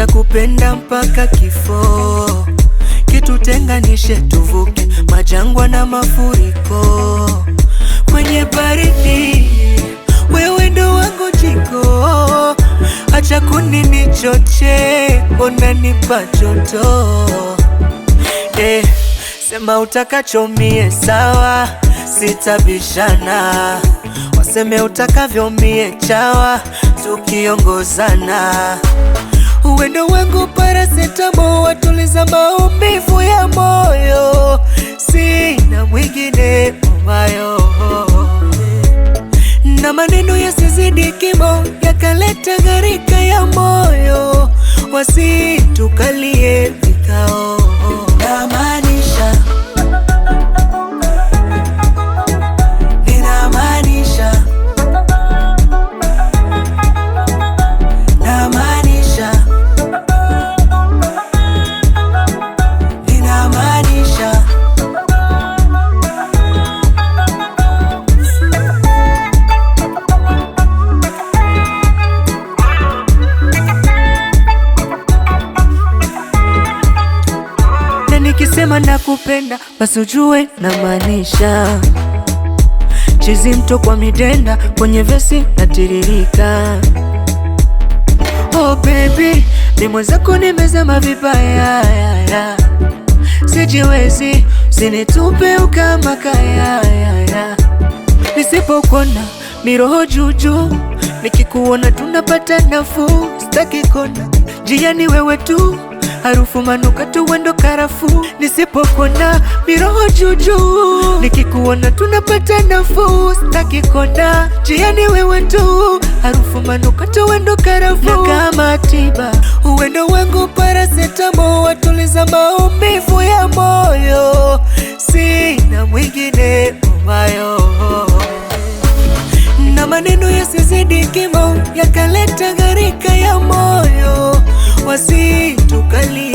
nitakupenda mpaka kifo, kitutenganishe tuvuke majangwa na mafuriko. Kwenye baridi wewe ndo wangu jiko, acha kuninichoche, unanipa joto eh, sema utakachomie sawa, sitabishana, waseme utakavyo mie chawa, tukiongozana uwendo wangu parasetamo, watuliza maumivu ya moyo, sina mwingine umayo na maneno yasizidi kimo, yakaleta gharika ya moyo, wasitukalie vikao. Namaanisha, ninamaanisha, namaanisha, ninamaanisha na nikisema nakupenda basi ujue namaanisha. Chizi mto kwa midenda kwenye vesi natiririka. Oh baby, ni mwenzako nimezama vibaya ya, ya. Sijiwezi, usinitupe ukama kaya ya, ya. Nisipokona miroho juju, nikikuona tunapata nafuu, sitaki kona njiani wewe tu harufu manukato wendo karafu, nisipokona miroho juju, nikikuona tunapata nafuu, sitaki kona njiani wewe tu harufu manukato wendo karafu, na kama tiba uwendo wangu parasetamo, watuliza maumivu ya moyo, sina mwingine umayo na maneno yasizidi kimo, yakaleta gharika ya moyo, wasitukalie